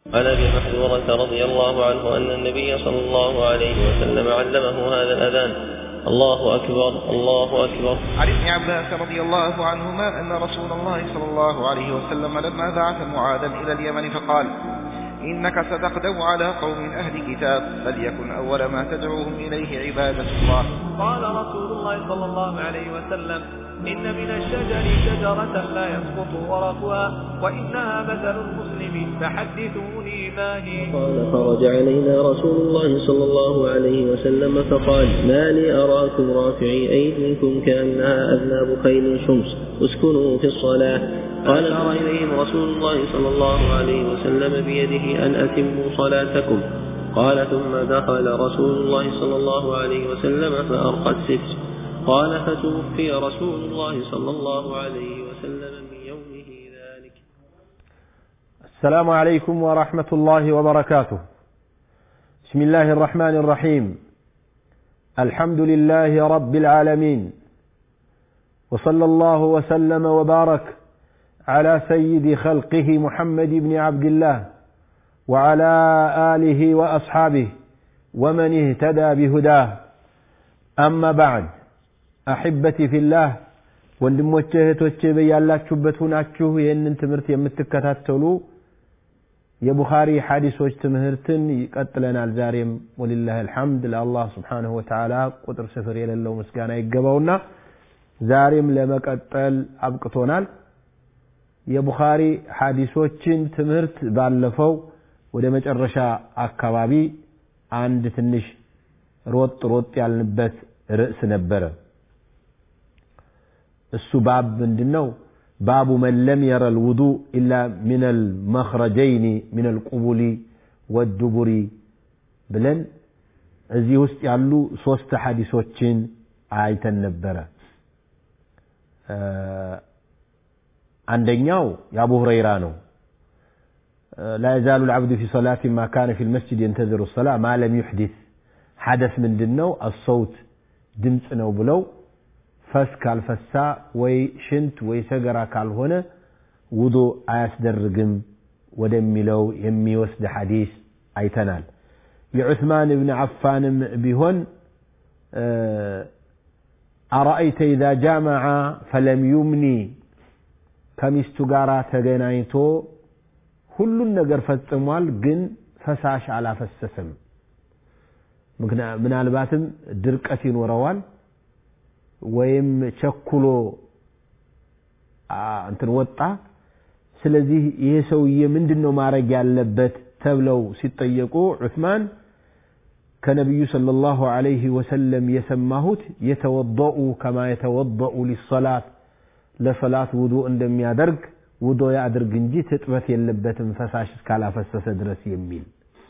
عن ابي محذورة رضي الله عنه ان النبي صلى الله عليه وسلم علمه هذا الاذان الله اكبر الله اكبر عن ابن عباس رضي الله عنهما أن رسول الله صلى الله عليه وسلم لما بعث معاذا إلى اليمن فقال إنك ستغدو على قوم أهل كتاب فليكن أول ما تدعوهم إليه عبادة الله قال رسول الله صلى الله عليه وسلم إن من الشجر شجرة لا يسقط ورقها وإنها مثل المسلم فحدثوني ما هي قال خرج علينا رسول الله صلى الله عليه وسلم فقال ما لي أراكم رافعي أيديكم كأنها أذناب خيل شمس اسكنوا في الصلاة قال أشار إليهم رسول الله صلى الله عليه وسلم بيده أن أتموا صلاتكم قال ثم دخل رسول الله صلى الله عليه وسلم فأرقى الستر قال فتوفي رسول الله صلى الله عليه وسلم من يومه ذلك السلام عليكم ورحمة الله وبركاته بسم الله الرحمن الرحيم الحمد لله رب العالمين وصلى الله وسلم وبارك على سيد خلقه محمد بن عبد الله وعلى آله وأصحابه ومن اهتدى بهداه أما بعد አሕበቲ ፊላህ ወንድሞቼ እህቶቼ በያላችሁበት ሁናችሁ ይህንን ትምህርት የምትከታተሉ የቡኻሪ ሐዲሶች ትምህርትን ይቀጥለናል ዛሬም ወሊላህ አልሐምድ ለአላህ ስብሓንሁ ወተዓላ ቁጥር ስፍር የሌለው ምስጋና ይገባውና ዛሬም ለመቀጠል አብቅቶናል የቡኻሪ ሐዲሶችን ትምህርት ባለፈው ወደ መጨረሻ አካባቢ አንድ ትንሽ ሮጥ ሮጥ ያልንበት ርዕስ ነበረ እሱ ባብ ምንድን ነው ባቡ መን ለም የረ ልውዱ ኢላ ምን አልመኽረጀይኒ ምን አልቁቡሊ ወዱቡሪ ብለን እዚህ ውስጥ ያሉ ሶስት ሐዲሶችን አይተን ነበረ አንደኛው የአቡ ሁረይራ ነው لا يزال العبد في صلاة ما كان في المسجد ينتظر الصلاة ما لم يحدث حدث من دنو الصوت ድምፅ ነው ብለው ፈስ ካልፈሳ ወይ ሽንት ወይ ሰገራ ካልሆነ ውዶ አያስደርግም ወደሚለው የሚወስድ ሐዲስ አይተናል የዑስማን እብን አፋንም ቢሆን አረአይተ ኢዛ ጃመዐ ፈለም ዩምኒ ከሚስቱ ጋር ተገናኝቶ ሁሉን ነገር ፈጽሟል ግን ፈሳሽ አላፈሰሰም ምናልባትም ድርቀት ይኖረዋል ወይም ቸኩሎ እንትን ወጣ ስለዚህ ይሄ ሰውዬ ምንድን ነው ማድረግ ያለበት ተብለው ሲጠየቁ ዑስማን ከነቢዩ صلى الله عليه وسلم የሰማሁት የተወضኡ ከማ የተወضኡ ሊሰላት ለሰላት ውዱ እንደሚያደርግ ውዶ ያድርግ እንጂ ትጥበት የለበትም ፈሳሽ እስካላፈሰሰ ድረስ የሚል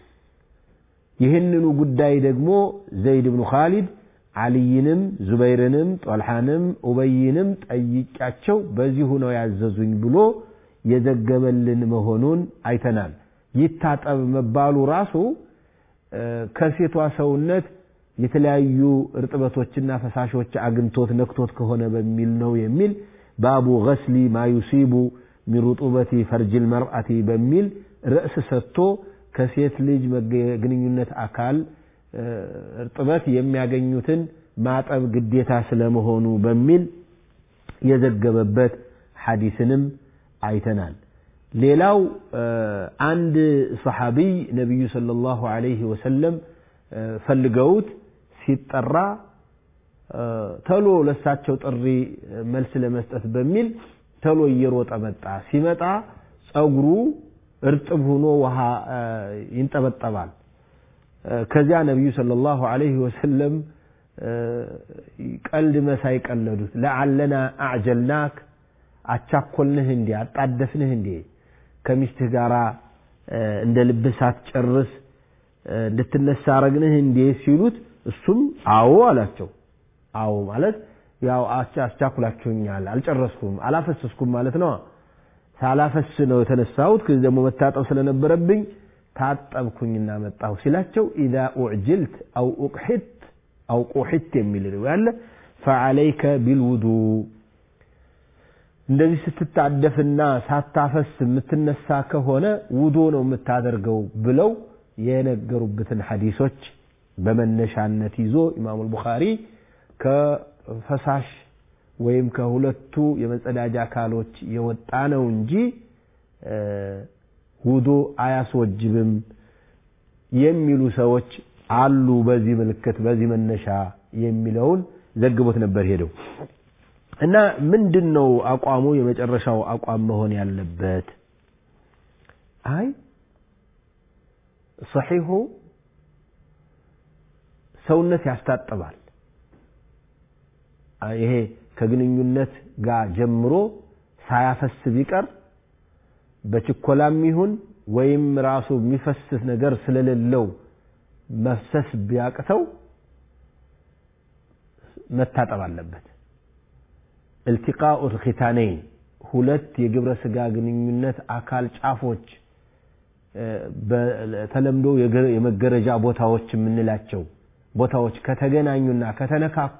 ይህንኑ ጉዳይ ደግሞ ዘይድ ብኑ ካሊድ አልይንም ዙበይርንም ጦልሓንም ኡበይንም ጠይቂያቸው በዚሁ ነው ያዘዙኝ ብሎ የዘገበልን መሆኑን አይተናል ይታጠብ መባሉ ራሱ ከሴቷ ሰውነት የተለያዩ እርጥበቶችና ፈሳሾች አግኝቶት ነክቶት ከሆነ በሚል ነው የሚል ባቡ ገስሊ ማ ዩሲቡ ሚን ሩጡበቲ ፈርጅል መርአቲ በሚል ርዕስ ሰጥቶ ከሴት ልጅ ግንኙነት አካል እርጥበት የሚያገኙትን ማጠብ ግዴታ ስለመሆኑ በሚል የዘገበበት ሐዲስንም አይተናል ሌላው አንድ ሰሓቢይ ነቢዩ صلى الله عليه وسلم ፈልገውት ሲጠራ ተሎ ለሳቸው ጥሪ መልስ ለመስጠት በሚል ተሎ እየሮጠ መጣ ሲመጣ ጸጉሩ እርጥብ ሆኖ ውሃ ይንጠበጠባል ከዚያ ነቢዩ صلى الله عليه وسلم ቀልድ መሳይ ቀለዱት ለዓለና አዕጀልናክ አቻኮልንህ እንዴ አጣደፍንህ እንዴ ከሚስትህ ጋር እንደ ልብህ ሳትጨርስ እንድትነሳ አረግንህ እንዴ ሲሉት እሱም አዎ አላቸው አዎ ማለት ያው አስቻኩላችሁኛል አልጨረስኩም አላፈሰስኩም ማለት ነው ሳላፈስ ነው የተነሳሁት ከዚህ ደግሞ መታጠብ ስለነበረብኝ ታጠብኩኝና መጣሁ ሲላቸው ኢዛ ኡዕጅልት አው ኡቅሒት አው ቁሒት የሚል ያለ ፈዓለይከ ቢልውዱ እንደዚህ ስትታደፍና ሳታፈስ የምትነሳ ከሆነ ውዶ ነው የምታደርገው ብለው የነገሩበትን ሐዲሶች በመነሻነት ይዞ ኢማሙ አልቡኻሪ ከፈሳሽ ወይም ከሁለቱ የመጸዳጃ አካሎች የወጣ ነው እንጂ ውዶ አያስወጅብም የሚሉ ሰዎች አሉ። በዚህ ምልክት በዚህ መነሻ የሚለውን ዘግቦት ነበር ሄደው እና ምንድን ነው አቋሙ? የመጨረሻው አቋም መሆን ያለበት አይ ሰሒሁ ሰውነት ያስታጥባል። ይሄ ከግንኙነት ጋር ጀምሮ ሳያፈስ ቢቀር በችኮላም ይሁን ወይም ራሱ የሚፈስስ ነገር ስለሌለው መፍሰስ ቢያቅተው መታጠብ አለበት። التقاء الختانين ሁለት የግብረ ስጋ ግንኙነት አካል ጫፎች በተለምዶ የመገረጃ ቦታዎች የምንላቸው ቦታዎች ከተገናኙና ከተነካኩ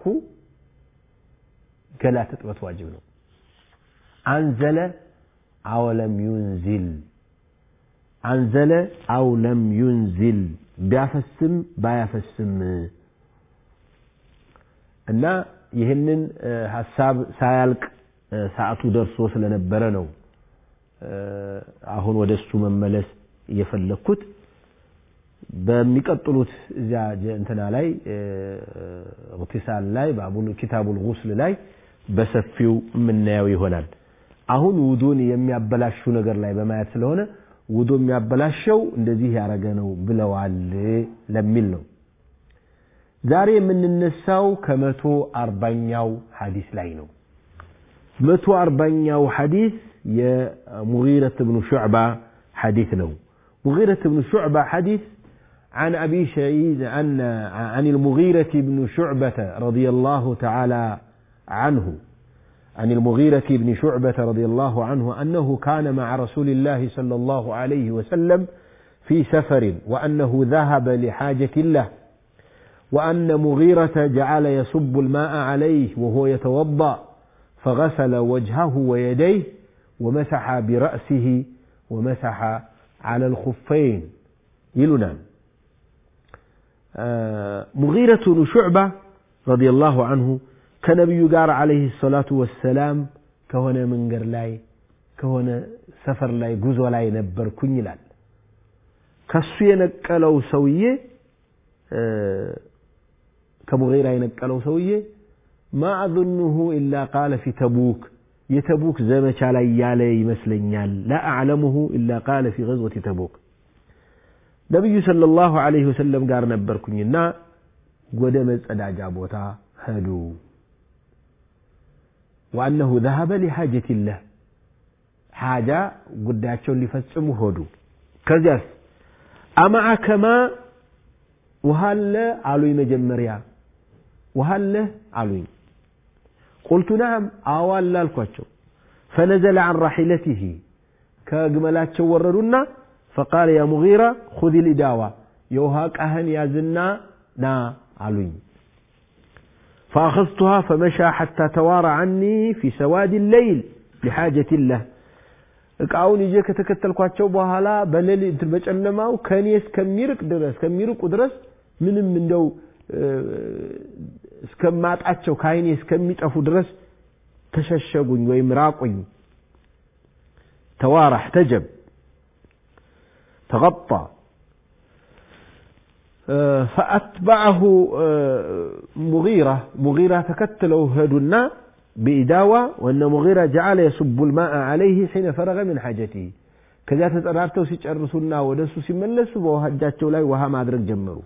ገላ ትጥበት ዋጅብ ነው። አንዘለ አወለም ዩንዚል አንዘለ አው ለም ዩንዚል ቢያፈስም ባያፈስም እና ይህንን ሀሳብ ሳያልቅ ሰዓቱ ደርሶ ስለነበረ ነው አሁን ወደ እሱ መመለስ እየፈለግኩት። በሚቀጥሉት እዚያ እንትና ላይ እግቲሳል ላይ ባቡል ኪታቡል ጉስል ላይ በሰፊው የምናየው ይሆናል። አሁን ውዱን የሚያበላሹ ነገር ላይ በማየት ስለሆነ ውዱ የሚያበላሸው እንደዚህ ያደረገ ነው ብለዋል ለሚል ነው። ዛሬ የምንነሳው ከመቶ አርባኛው ሐዲስ ላይ ነው። መቶ አርባኛው ሐዲስ የሙጊረት ብኑ ሹዕባ ሐዲስ ነው። ሙጊረት ብኑ ሹዕባ ሐዲስ عن أبي سعيد عن عن المغيرة بن شعبة رضي الله تعالى عنه عن المغيرة بن شعبة رضي الله عنه أنه كان مع رسول الله صلى الله عليه وسلم في سفر وأنه ذهب لحاجة له وأن مغيرة جعل يصب الماء عليه وهو يتوضأ فغسل وجهه ويديه ومسح برأسه ومسح على الخفين يلنان ሙጊረቱ ብኑ ሹዕባ ረዲየላሁ አንሁ ከነቢዩ ጋር ዓለይሂ ሰላቱ ወሰላም ከሆነ መንገድ ላይ ከሆነ ሰፈር ላይ ጉዞ ላይ ነበርኩኝ ይላል። ከሱ የነቀለው ሰውዬ ከሙጊራ የነቀለው ሰውዬ ማ አظንሁ ኢላ ቃለ ፊ ተቡክ የተቡክ ዘመቻ ላይ ያለ ይመስለኛል። ላ አዕለሙሁ ኢላ ቃለ ፊ ገዝወቲ ተቡክ ነቢዩ ሰለላሁ ዐለይሂ ወሰለም ጋር ነበርኩኝና ወደ መጸዳጃ ቦታ ሄዱ። ወአነሁ ዘሀበ ሊሓጀቲላህ ሓጃ ጉዳያቸውን ሊፈጽሙ ሆዱ። ከዚያስ አማዓከማ ውሃ አለ አሉኝ። መጀመሪያ ውሃ አለ አሉኝ። ቁልቱ ነዓም አዎ አለ አልኳቸው። ፈነዘለ ዐን ራሒለቲሂ ከግመላቸው ወረዱና ፈቃለ ያ ሙጊራ ሁዚ ልዳዋ የውሃ ቃህን ያዝና ና አሉኝ። ፈአኸዝቱሃ ፈመሻ ሐታ ተዋራ ዐኒ ፊ ሰዋድ ለይል ሊሓጀት ላህ እቃውን ይዤ ከተከተልኳቸው በኋላ በሌሊት በጨለማው ከእኔ እስከሚርቅ ድረስ ከሚርቁ ድረስ ምንም እንደው እስከማጣቸው ከአይኔ እስከሚጠፉ ድረስ ተሸሸጉኝ ወይም ራቁኝ። ተዋራ እሕተጀብ تغطى فأتبعه مغيرة مغيرة تكتلوا هدنا بإداوة وأن مغيرة جعل يصب الماء عليه حين فرغ من حاجته ከዚያ ተጠራርተው ሲጨርሱና ወደ እሱ ሲመለሱ በውሃጃቸው ላይ ውሃ ማድረግ ጀመሩ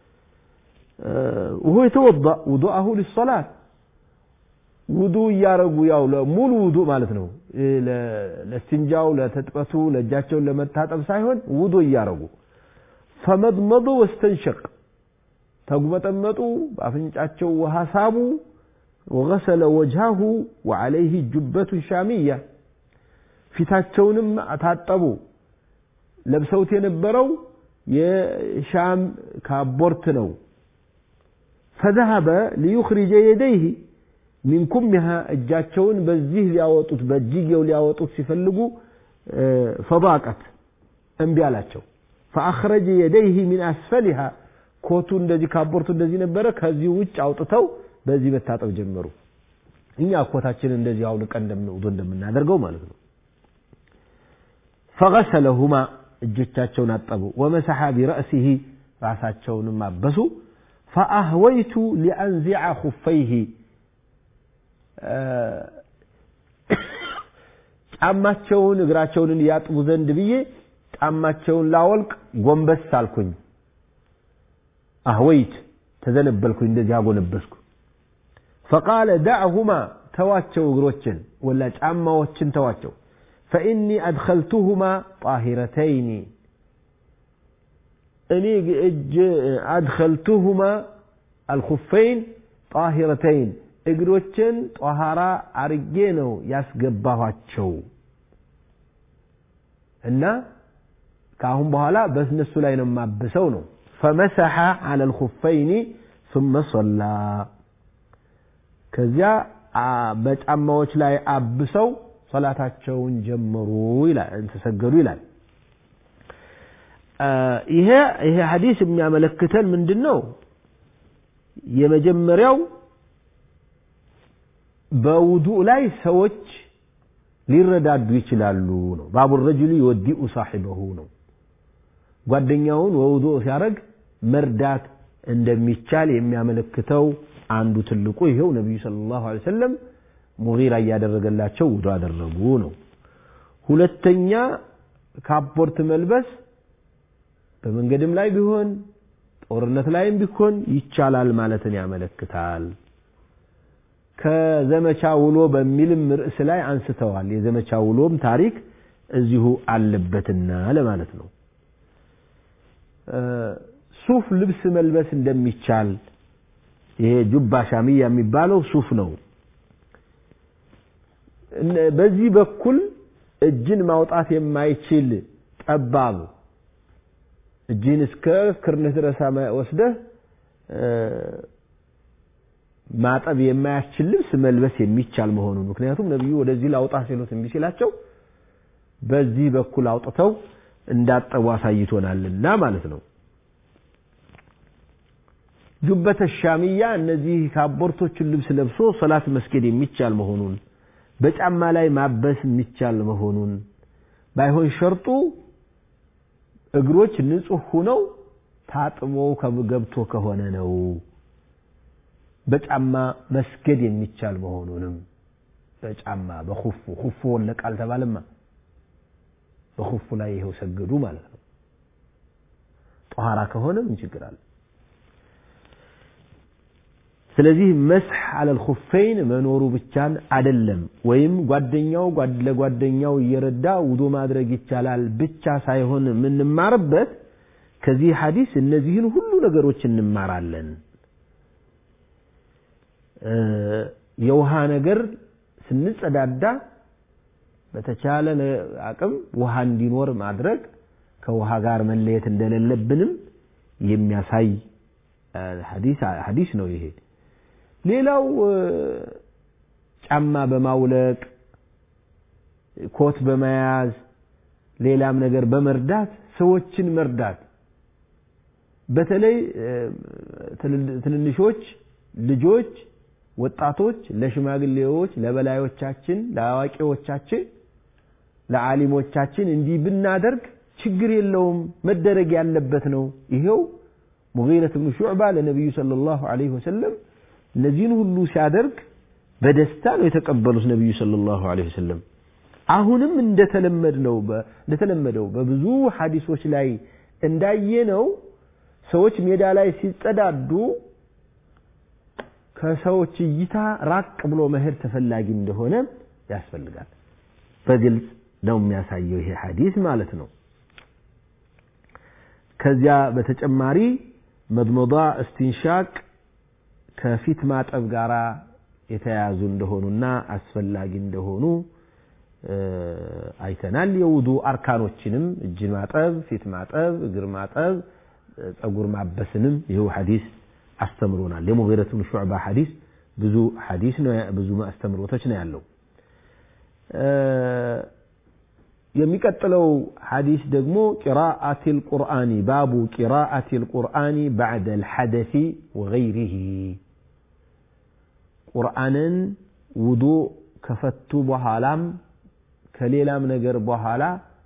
وهو يتوضأ وضوءه للصلاة ውዱ እያረጉ ያው ሙሉ ውዱ ማለት ነው ለስትንጃው ለተጥበቱ ለእጃቸውን ለመታጠብ ሳይሆን ውዱ እያረጉ ፈመድመዱ ወስተንሸቅ ተጉመጠመጡ በአፍንጫቸው ውሃ ሳቡ ወገሰለ ወጅሃሁ ወዓለይህ ጁበቱ ሻሚያ ፊታቸውንም ታጠቡ ለብሰውት የነበረው የሻም ካቦርት ነው ፈዘሀበ ሊዩኽሪጀ የደይህ ሚን ኩሚሃ እጃቸውን በዚህ ሊያወጡት በእጅጌው ሊያወጡት ሲፈልጉ ፈዳቀት እምቢ አላቸው ፈአኽረጀ የደይህ ሚን አስፈሊሃ ኮቱ እንደዚህ ካቦርቱ እንደዚህ ነበረ ከዚህ ውጭ አውጥተው በዚህ መታጠብ ጀመሩ እኛ ኮታችን እንደዚህ አውልቀን ውዱ እንደምናደርገው ማለት ነው ፈገሰለሁማ እጆቻቸውን አጠቡ ወመሰሐ ቢረእሲህ ራሳቸውንም አበሱ ፈአህወይቱ ሊአንዚዐ ኩፈይህ ጫማቸውን እግራቸውን ያጥቡ ዘንድ ብዬ ጫማቸውን ላወልቅ ጎንበስ አልኩኝ አህወይት ተዘነበልኩኝ እንደዚህ አጎነበስኩ ፈቃለ ዳዕሁማ ተዋቸው እግሮችን ወላ ጫማዎችን ተዋቸው ፈኢኒ አድኸልቱሁማ ጣሂረተይኒ እኔ እጅ አድኸልቱሁማ አልኹፈይን ጣሂረተይን እግሮችን ጧሃራ አርጌ ነው ያስገባኋቸው እና ከአሁን በኋላ በእነሱ ላይ ነው የማብሰው ነው ፈመሰሐ አለ ልኹፈይኒ ثم صلى ከዚያ በጫማዎች ላይ አብሰው ሰላታቸውን ጀመሩ ይላል ተሰገዱ ይላል ይሄ ይሄ ሐዲስ የሚያመለክተን ምንድን ነው የመጀመሪያው በውዱእ ላይ ሰዎች ሊረዳዱ ይችላሉ ነው ባቡ ረጅሉ ይወዲኡ ሳሒበሁ ነው ጓደኛውን ወውዱእ ሲያደርግ መርዳት እንደሚቻል የሚያመለክተው አንዱ ትልቁ ይሄው ነቢዩ ሰለላሁ ዐለይሂ ወሰለም ሙጊራ እያደረገላቸው ውዱ አደረጉ ነው ሁለተኛ ካፖርት መልበስ በመንገድም ላይ ቢሆን ጦርነት ላይም ቢሆን ይቻላል ማለትን ያመለክታል ከዘመቻ ውሎ በሚልም ርዕስ ላይ አንስተዋል የዘመቻ ውሎም ታሪክ እዚሁ አለበትና ለማለት ነው ሱፍ ልብስ መልበስ እንደሚቻል ይሄ ጁባ ሻሚያ የሚባለው ሱፍ ነው በዚህ በኩል እጅን ማውጣት የማይችል ጠባብ እጅን እስከ ክርንህ ድረስ ወስደህ ማጠብ የማያስችል ልብስ መልበስ የሚቻል መሆኑን ምክንያቱም ነቢዩ ወደዚህ ላውጣ ሲሉት እምቢ ሲላቸው በዚህ በኩል አውጥተው እንዳጠቡ አሳይቶናልና ማለት ነው ጁበተ ሻሚያ እነዚህ ካቦርቶችን ልብስ ለብሶ ሰላት መስገድ የሚቻል መሆኑን በጫማ ላይ ማበስ የሚቻል መሆኑን ባይሆን ሸርጡ እግሮች ንጹህ ሁነው ታጥቦ ገብቶ ከሆነ ነው በጫማ መስገድ የሚቻል መሆኑንም በጫማ በኹፉ ኹፉ ወለቀ አልተባለማ በኹፉ ላይ ይኸው ሰገዱ ማለት ነው ጧሃራ ከሆነ ምን ችግር አለ ስለዚህ መስሕ አለል ኹፈይን መኖሩ ብቻን አይደለም ወይም ጓደኛው ለጓደኛው እየረዳ ውዶ ማድረግ ይቻላል ብቻ ሳይሆን የምንማርበት ከዚህ ሐዲስ እነዚህን ሁሉ ነገሮች እንማራለን የውሃ ነገር ስንጸዳዳ በተቻለ አቅም ውሃ እንዲኖር ማድረግ ከውሃ ጋር መለየት እንደሌለብንም የሚያሳይ ሐዲስ ነው ይሄ ሌላው ጫማ በማውለቅ ኮት በመያዝ ሌላም ነገር በመርዳት ሰዎችን መርዳት በተለይ ትንንሾች ልጆች ወጣቶች ለሽማግሌዎች ለበላዮቻችን ለአዋቂዎቻችን ለዓሊሞቻችን እንዲህ ብናደርግ ችግር የለውም መደረግ ያለበት ነው ይሄው ሙጊረት ብኑ ሹዕባ ለነቢዩ ሰለላሁ ዐለይሂ ወሰለም እነዚህን ሁሉ ሲያደርግ በደስታ ነው የተቀበሉት ነቢዩ ሰለላሁ ዐለይሂ ወሰለም አሁንም እንደተለመድነው እንደተለመደው በብዙ ሐዲሶች ላይ እንዳየነው ሰዎች ሜዳ ላይ ሲጸዳዱ ከሰዎች እይታ ራቅ ብሎ መሄድ ተፈላጊ እንደሆነ ያስፈልጋል በግልጽ ነው የሚያሳየው ይሄ ሐዲስ ማለት ነው ከዚያ በተጨማሪ መድመዷ እስቲንሻቅ ከፊት ማጠብ ጋር የተያያዙ እንደሆኑና አስፈላጊ እንደሆኑ አይተናል የውዱ አርካኖችንም እጅ ማጠብ ፊት ማጠብ እግር ማጠብ ጸጉር ማበስንም ይኸው ሐዲስ አስተምሮናል የሙጊረት ብን ሹዕባ ሐዲስ ብዙ ሐዲስ ነው ብዙ አስተምሮቶች ነው ያለው የሚቀጥለው ሐዲስ ደግሞ ቂራአት ልቁርአኒ ባቡ ቂራአት ልቁርአኒ ባዕደ ልሐደሲ ወገይሪህ ቁርአንን ውዱእ ከፈቱ በኋላም ከሌላም ነገር በኋላ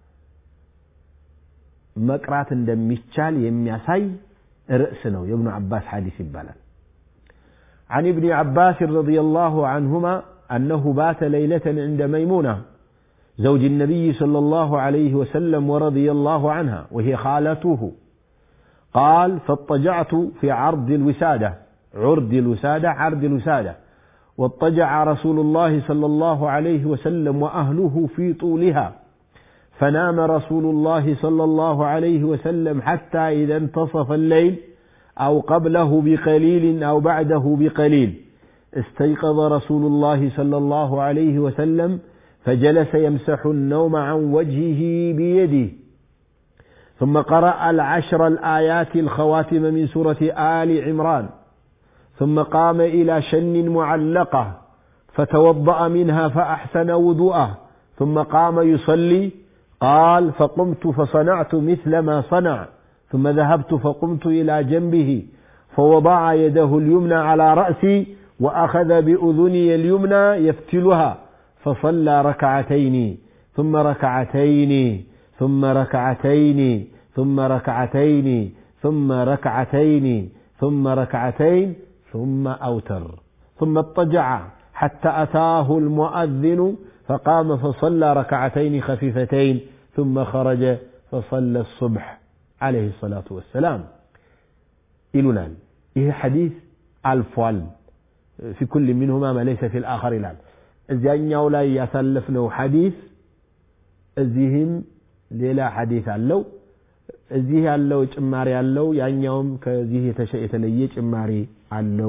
መቅራት እንደሚቻል የሚያሳይ ርዕስ ነው የእብኑ ዓባስ ሐዲስ ይባላል عن ابن عباس رضي الله عنهما أنه بات ليلة عند ميمونة زوج النبي صلى الله عليه وسلم ورضي الله عنها وهي خالته قال فاضطجعت في عرض الوسادة عرض الوسادة عرض الوسادة واضطجع رسول الله صلى الله عليه وسلم وأهله في طولها فنام رسول الله صلى الله عليه وسلم حتى إذا انتصف الليل أو قبله بقليل أو بعده بقليل استيقظ رسول الله صلى الله عليه وسلم فجلس يمسح النوم عن وجهه بيده ثم قرأ العشر الآيات الخواتم من سورة آل عمران ثم قام إلى شن معلقة فتوضأ منها فأحسن وضوءه ثم قام يصلي قال فقمت فصنعت مثل ما صنع ثم ذهبت فقمت إلى جنبه فوضع يده اليمنى على رأسي وأخذ بأذني اليمنى يفتلها فصلى ركعتين ثم ركعتين ثم ركعتين ثم ركعتين ثم ركعتين ثم ركعتين ثم أوتر ثم اضطجع حتى أتاه المؤذن فقام فصلى ركعتين خفيفتين ثم خرج فصلى الصبح عليه الصلاة والسلام إلنا إيه حديث ألفوال في كل منهما ما ليس في الآخر الآن እዚያኛው ላይ ያሳለፍነው ሐዲስ እዚህም ሌላ ሐዲስ አለው እዚህ ያለው ጭማሪ አለው ያኛውም ከዚህ የተለየ ጭማሪ አለው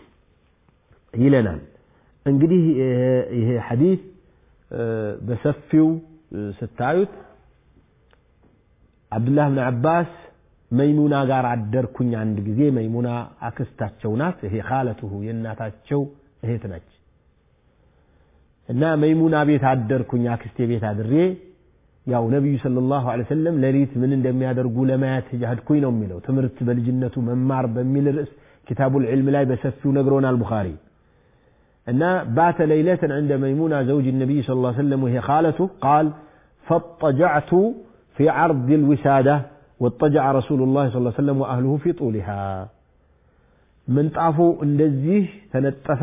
ይለናል እንግዲህ ይሄ ሐዲስ በሰፊው ስታዩት አብዱላህ ብን አባስ መይሙና ጋር አደርኩኝ አንድ ጊዜ መይሙና አክስታቸው ናት ይሄ ካለትሁ የእናታቸው እህት ነች እና መይሙና ቤት አደርኩኝ አክስቴ ቤት አድሬ ያው ነቢዩ ሰለላሁ ዐለይሂ ወሰለም ሌሊት ምን እንደሚያደርጉ ለማየት ሄድኩኝ ነው የሚለው ትምህርት በልጅነቱ መማር በሚል ርዕስ ኪታቡል ዒልም ላይ በሰፊው ነግሮናል ቡኻሪ እና ባተ ለይለትን عند ميمونة زوج النبي صلى الله عليه وسلم وهي خالته قال فاضطجعت في عرض الوسادة واضطجع رسول الله صلى الله عليه وسلم وأهله في طولها من طافو እንደዚህ ተነጠፈ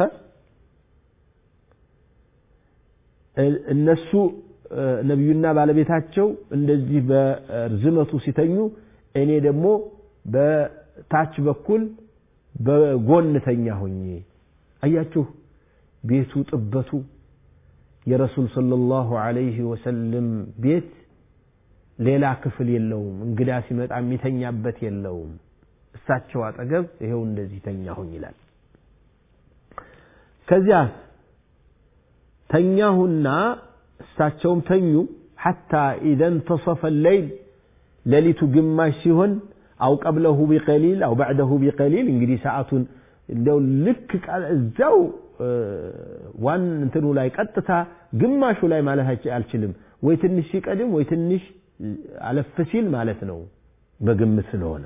እነሱ ነቢዩና ባለቤታቸው እንደዚህ በርዝመቱ ሲተኙ እኔ ደግሞ በታች በኩል በጎን ተኛሁኝ አያችሁ ቤቱ ጥበቱ የረሱል ሰለላሁ ዐለይሂ ወሰለም ቤት ሌላ ክፍል የለውም እንግዳ ሲመጣ የሚተኛበት የለውም እሳቸው አጠገብ ይሄው እንደዚህ ተኛሁኝ ይላል ከዚያ ተኛሁና እሳቸውም ተኙ ሐታ ኢዘ እንተሰፈ ለይል ሌሊቱ ግማሽ ሲሆን አው ቀብለሁ ቢቀሊል አው ባዕደሁ ቢቀሊል እንግዲህ ሰዓቱን እንደው ልክ እዛው ዋን እንትኑ ላይ ቀጥታ ግማሹ ላይ ማለት አልችልም ወይ ትንሽ ሲቀድም ወይ ትንሽ አለፍ ሲል ማለት ነው በግምት ስለሆነ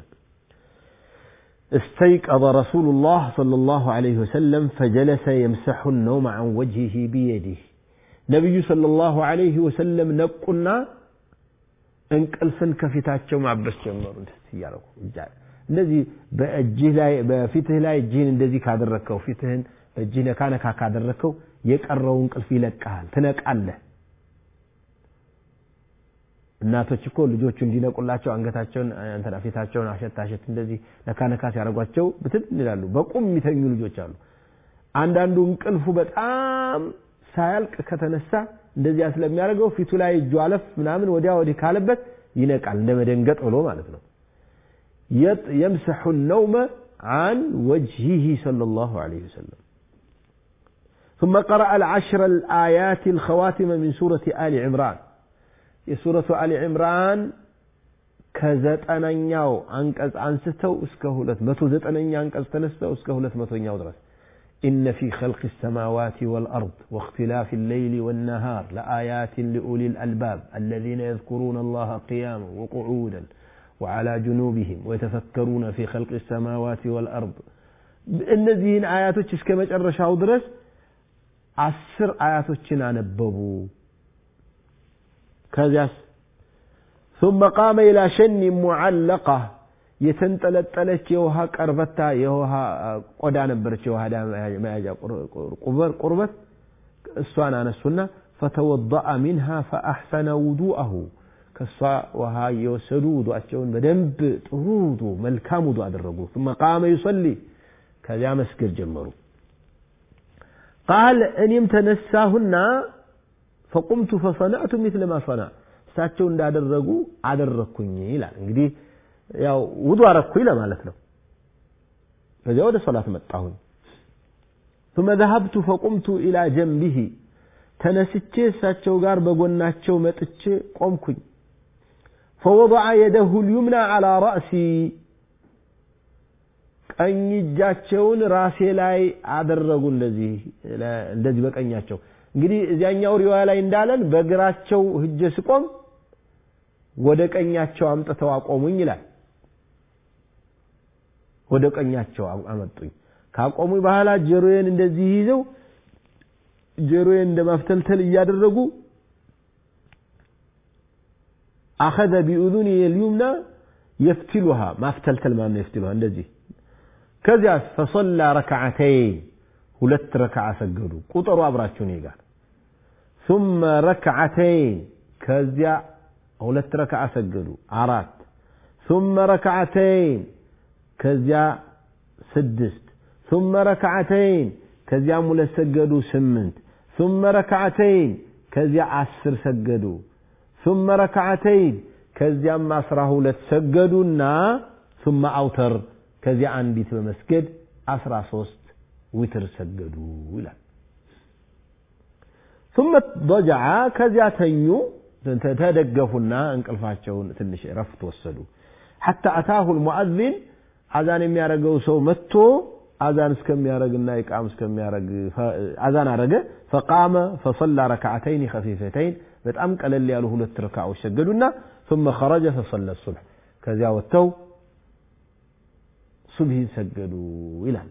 استيقظ رسول الله صلى الله عليه وسلم فجلس يمسح النوم عن وجهه بيده ነቢዩ ሰለላሁ ዐለይሂ ወሰለም ነቁና እንቅልፍን ከፊታቸው ማበስ ጀመሩ ደስ እያደረጉ እንደዚህ በእጅህ ላይ በፊትህ ላይ እጅህን እንደዚህ ካደረግከው ፊትህን በእጅህ ነካ ነካ ካደረግከው የቀረው እንቅልፍ ይለቀሃል ትነቃለህ እናቶች እኮ ልጆቹ እንዲነቁላቸው አንገታቸውን እንትና ፊታቸውን አሸት አሸት እንደዚህ ነካ ነካ ሲያደርጓቸው ብትን ይላሉ በቁም የሚተኙ ልጆች አሉ አንዳንዱ እንቅልፉ በጣም ሳያልቅ ከተነሳ እንደዚያ ስለሚያደርገው ፊቱ ላይ እጁ አለፍ ምናምን ወዲያ ወዲህ ካለበት ይነቃል እንደ መደንገጥ ብሎ ማለት ነው يمسح النوم عن وجهه صلى الله عليه وسلم ثم قرأ العشر الآيات الخواتم من سورة آل عمران የሱረቱ አሊ ዕምራን ከዘጠነኛው አንቀጽ አንስተው እስከ ሁለት መቶ ዘጠነኛ አንቀጽ ተነስተው እስከ ሁለት መቶኛው ድረስ إن في خلق السماوات والأرض واختلاف الليل والنهار لآيات لأولي الألباب الذين يذكرون الله قياما وقعودا وعلى جنوبهم ويتفكرون في خلق السماوات والأرض እነዚህን አያቶች እስከ መጨረሻው ድረስ አስር አያቶችን አነበቡ ከዚያስ ثم قام إلى شن معلقة የተንጠለጠለች የውሃ ቀርበታ የውሃ ቆዳ ነበረች የውሃ መያዣ ቁርበት እሷን አነሱና ፈተወضአ ሚንሃ ፈአሕሰነ ውዱአሁ ከእሷ ውሃ እየወሰዱ ውዱአቸውን በደንብ ጥሩ ውዱ መልካም ውዱ አደረጉ ثم قام يصلي ከዚያ መስገድ ጀመሩ ቃል እኔም ተነሳሁና ፈቁምቱ ፈሰናዕቱ ሚስለ ማ ሰና እሳቸው እንዳደረጉ አደረግኩኝ ይላል እንግዲህ ያው ውዱ አረግኩኝ ለማለት ነው ከዚያ ወደ ሶላት መጣሁኝ ثم ذهبت فقمت إلى جنبه ተነስቼ እሳቸው ጋር በጎናቸው መጥቼ ቆምኩኝ فوضع يده اليمنى على رأسي ቀኝ እጃቸውን ራሴ ላይ አደረጉ እንደዚህ እንደዚህ በቀኛቸው እንግዲህ እዚያኛው ሪዋያ ላይ እንዳለን በግራቸው ህጀ ስቆም ወደ ቀኛቸው አምጥተው አቆሙኝ ይላል ወደ ቀኛቸው አመጡኝ ካቆሙኝ በኋላ ጀሮዬን እንደዚህ ይዘው ጀሮዬን እንደ ማፍተልተል እያደረጉ አኸዘ ቢኡዙኒ የልዩምና የፍትሉሃ ማፍተልተል ማለት ነው የፍትሉሃ እንደዚህ ከዚያስ ፈሰላ ረክዓተይን ሁለት ረክዓ ሰገዱ ቁጥሩ አብራችሁ እኔ ጋር ثم ረክዓተይን ከዚያ ሁለት ረክዓ ሰገዱ አራት ثم ረክዓተይን ከዚያ ስድስት ثم ረክዓተይን ከዚያም ሁለት ሰገዱ ስምንት ثم ረክዓተይን ከዚያ አስር ሰገዱ ثم ረክዓተይን ከዚያም አስራ ሁለት ሰገዱና ثم አውተር ከዚያ አንዲት በመስገድ አስራ ሶስት ዊትር ሰገዱ ይላል ثم ضجع ከዚያ ተኙ ተደገፉና እንቅልፋቸውን ትንሽ ረፍት ወሰዱ حتى أتاه المؤذن አዛን የሚያደርገው ሰው መጥቶ አዛን እስከሚያደርግና ኢቃም እስከሚያደርግ አዛን አረገ فقام فصلى ركعتين خفيفتين በጣም ቀለል ያሉ ሁለት ረካዎች ሰገዱና ثم خرج فصلى الصبح ከዚያ ወጥተው ሱብሂን ሰገዱ ይላል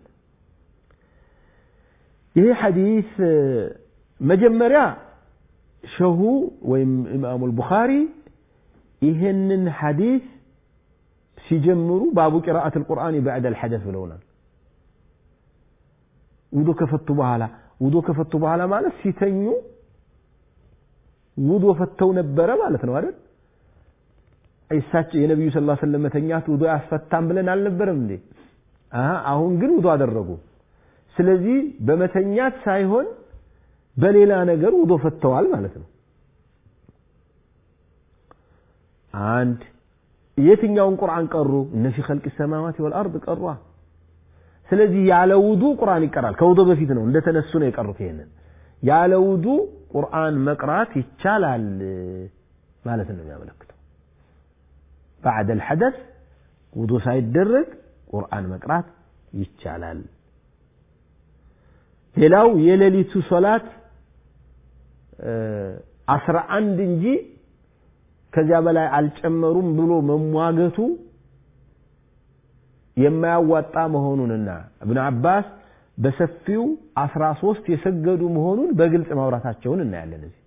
ይሄ ሐዲስ መጀመሪያ ሸሁ ወይም ኢማሙ አልቡኻሪ ይህንን ሐዲስ ሲጀምሩ ባቡ ቂራአት አልቁርአን ባዕድ አልሐደስ ብለውናል ውዶ ከፈቱ በኋላ ውዶ ከፈቱ በኋላ ማለት ሲተኙ ውዶ ፈተው ነበረ ማለት ነው አይደል እሳቸው የነቢዩ ስ ላ ስለም መተኛት ውዶ ያስፈታም ብለን አልነበረም እንዴ አሁን ግን ውዶ አደረጉ ስለዚህ በመተኛት ሳይሆን በሌላ ነገር ውዶ ፈተዋል ማለት ነው አንድ የትኛውን ቁርአን ቀሩ እነ ፊ ኸልቅ ሰማዋት ወልአርድ ቀሯ ስለዚህ ያለ ውዱ ቁርአን ይቀራል ከውዶ በፊት ነው እንደተነሱ ነው የቀሩት ይሄንን ያለ ውዱ ቁርአን መቅራት ይቻላል ማለት ነው የሚያመለክተው بعد الحدث ውዱ ሳይደረግ ቁርአን መቅራት ይቻላል ሌላው የሌሊቱ ሶላት አስራ አንድ እንጂ ከዚያ በላይ አልጨመሩም ብሎ መሟገቱ የማያዋጣ መሆኑንና እብን አባስ በሰፊው አስራ ሶስት የሰገዱ መሆኑን በግልጽ ማውራታቸውን እናያለን እዚህ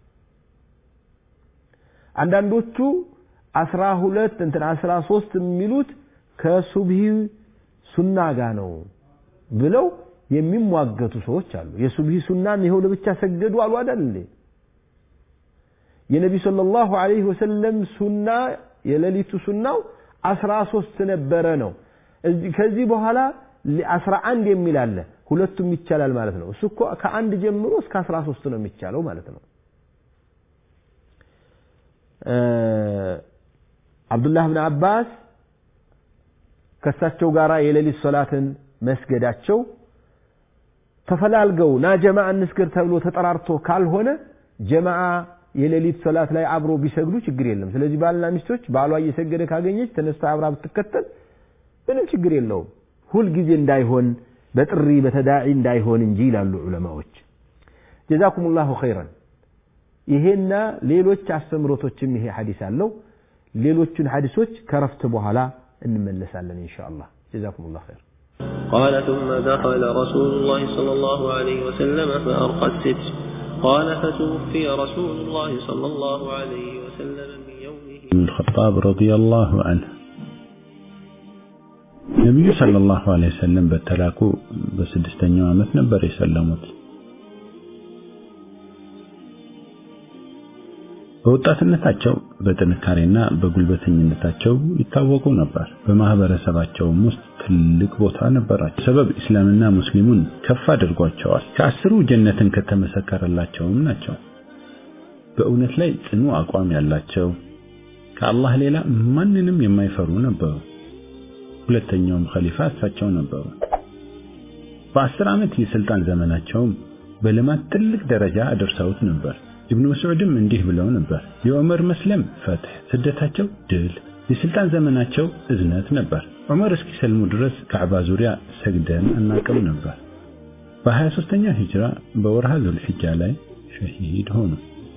አንዳንዶቹ አስራ ሁለት እንትን አስራ ሶስት የሚሉት ከሱብሂ ሱና ጋር ነው ብለው የሚሟገቱ ሰዎች አሉ የሱብሂ ሱናን ይኸው ለብቻ ሰገዱ አሉ አይደል እንዴ የነቢ ሰለላሁ ዐለይሂ ወሰለም ሱና የሌሊቱ ሱናው አስራ ሶስት ነበረ ነው ከዚህ በኋላ አስራ አንድ የሚል አለ ሁለቱም ይቻላል ማለት ነው እሱ እኮ ከአንድ ጀምሮ እስከ አስራ ሶስት ነው የሚቻለው ማለት ነው አብዱላህ ብን አባስ ከእሳቸው ጋር የሌሊት ሶላትን መስገዳቸው ተፈላልገው ና ጀማዓ እንስገድ ተብሎ ተጠራርቶ ካልሆነ ጀማዓ የሌሊት ሶላት ላይ አብሮ ቢሰግዱ ችግር የለም ስለዚህ ባልና ሚስቶች ባሏ እየሰገደ ካገኘች ተነስታ አብራ ብትከተል ምንም ችግር የለውም ሁል ጊዜ እንዳይሆን በጥሪ በተዳዒ እንዳይሆን እንጂ ይላሉ ዑለማዎች ጀዛኩም ላሁ ኸይረን ይሄና ሌሎች አስተምሮቶችም ይሄ ሐዲስ አለው ሌሎቹን ሐዲሶች ከረፍት በኋላ እንመለሳለን ኢንሻ አላህ ጀዛኩም ላሁ ኸይር قال ثم دخل رسول الله صلى الله عليه وسلم فأرقى الستر قال فتوفي رسول الله صلى الله عليه وسلم من يومه بن الخطاب رضي الله عنه ነቢዩ ሰለላሁ ዐለይሂ ወሰለም በተላኩ በስድስተኛው ዓመት ነበር የሰለሙት። በወጣትነታቸው በጥንካሬና በጉልበተኝነታቸው ይታወቁ ነበር። በማህበረሰባቸውም ውስጥ ትልቅ ቦታ ነበራቸው። ሰበብ እስላምና ሙስሊሙን ከፍ አድርጓቸዋል። ከአስሩ ጀነትን ከተመሰከረላቸውም ናቸው። በእውነት ላይ ጽኑ አቋም ያላቸው ከአላህ ሌላ ማንንም የማይፈሩ ነበሩ። ሁለተኛውም ኸሊፋ እሳቸው ነበሩ። በአስር ዓመት የስልጣን ዘመናቸውም በልማት ትልቅ ደረጃ አድርሰውት ነበር። ኢብኑ መስዑድም እንዲህ ብለው ነበር፣ የዑመር መስለም ፈትህ፣ ስደታቸው ድል፣ የስልጣን ዘመናቸው እዝነት ነበር። ዑመር እስኪሰልሙ ድረስ ካዕባ ዙሪያ ሰግደን አናቅም ነበር። በ23ኛው ሂጅራ በወርሃ ዙልሒጃ ላይ ሸሂድ ሆኑ።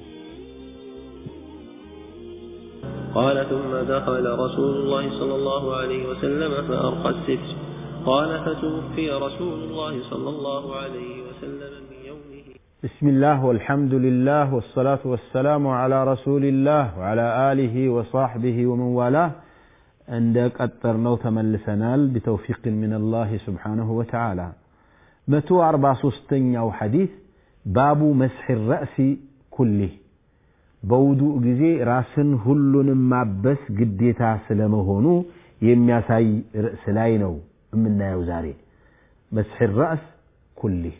قال ثم دخل رسول الله صلى الله عليه وسلم فأرقى الستر قال فتوفي رسول الله صلى الله عليه وسلم من يومه بسم الله والحمد لله والصلاة والسلام على رسول الله وعلى آله وصحبه ومن والاه عندك أترنو تملسنال بتوفيق من الله سبحانه وتعالى متو أربع سستين أو حديث باب مسح الرأس كله በውዱእ ጊዜ ራስን ሁሉንም ማበስ ግዴታ ስለመሆኑ የሚያሳይ ርዕስ ላይ ነው የምናየው ዛሬ መስሕ ራእስ ኩሊህ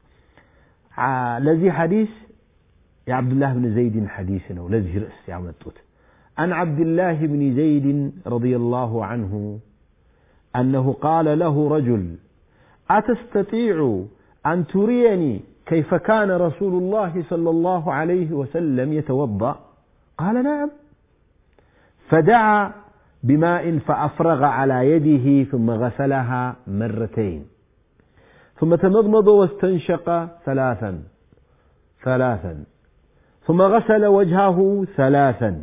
ለዚህ ሐዲስ የዓብዱላህ ብን ዘይድን ሐዲስ ነው ለዚህ ርዕስ ያመጡት عن عبد الله بن زيد رضي الله عنه أنه قال له رجل أتستطيع أن تريني كيف كان رسول الله صلى الله عليه وسلم يتوضا قال نعم فدعا بماء فافرغ على يده ثم غسلها مرتين ثم تمضمض واستنشق ثلاثا ثلاثا ثم غسل وجهه ثلاثا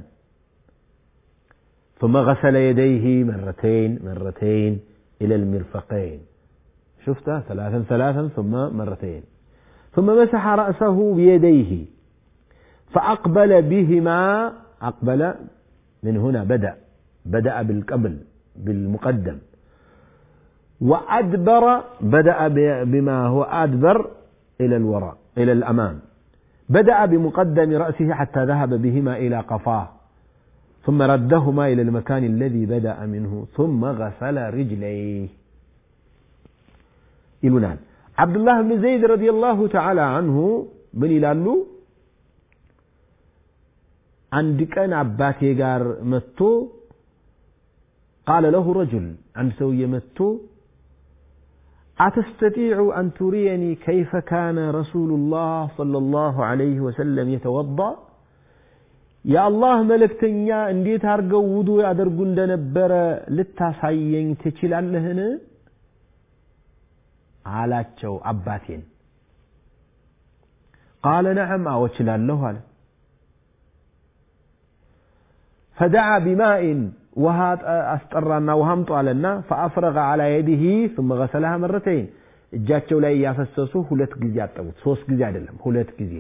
ثم غسل يديه مرتين مرتين الى المرفقين شفتها ثلاثا ثلاثا ثم مرتين ثم مسح رأسه بيديه فأقبل بهما أقبل من هنا بدأ بدأ بالقبل بالمقدم وأدبر بدأ بما هو أدبر إلى الوراء إلى الأمام بدأ بمقدم رأسه حتى ذهب بهما إلى قفاه ثم ردهما إلى المكان الذي بدأ منه ثم غسل رجليه ይሉናል አብዱላህ ብን ዘይድ ረዲየላሁ ተዓላ አንሁ ምን ይላሉ አንድ ቀን አባቴ ጋር መጥቶ ቃለ ለሁ ረጁል አንድ ሰውዬ መጥቶ أتستطيع أن تريني كيف كان رسول الله صلى الله عليه وسلم يتوضأ يا الله ملكتنيا انديت አርገው ውዱ ያደርጉ እንደነበረ ልታሳየኝ ትችላለህን አላቸው አባቴን ቃለ ነዓም አዎ እችላለሁ አለ ፈደዓ ቢማኢን ውሃ አስጠራና ውሃ አምጡ አለና ፈአፍረገ አላ የዲህ ثم غسلها مرتين እጃቸው ላይ እያፈሰሱ ሁለት ጊዜ አጠቡት ሶስት ጊዜ አይደለም ሁለት ጊዜ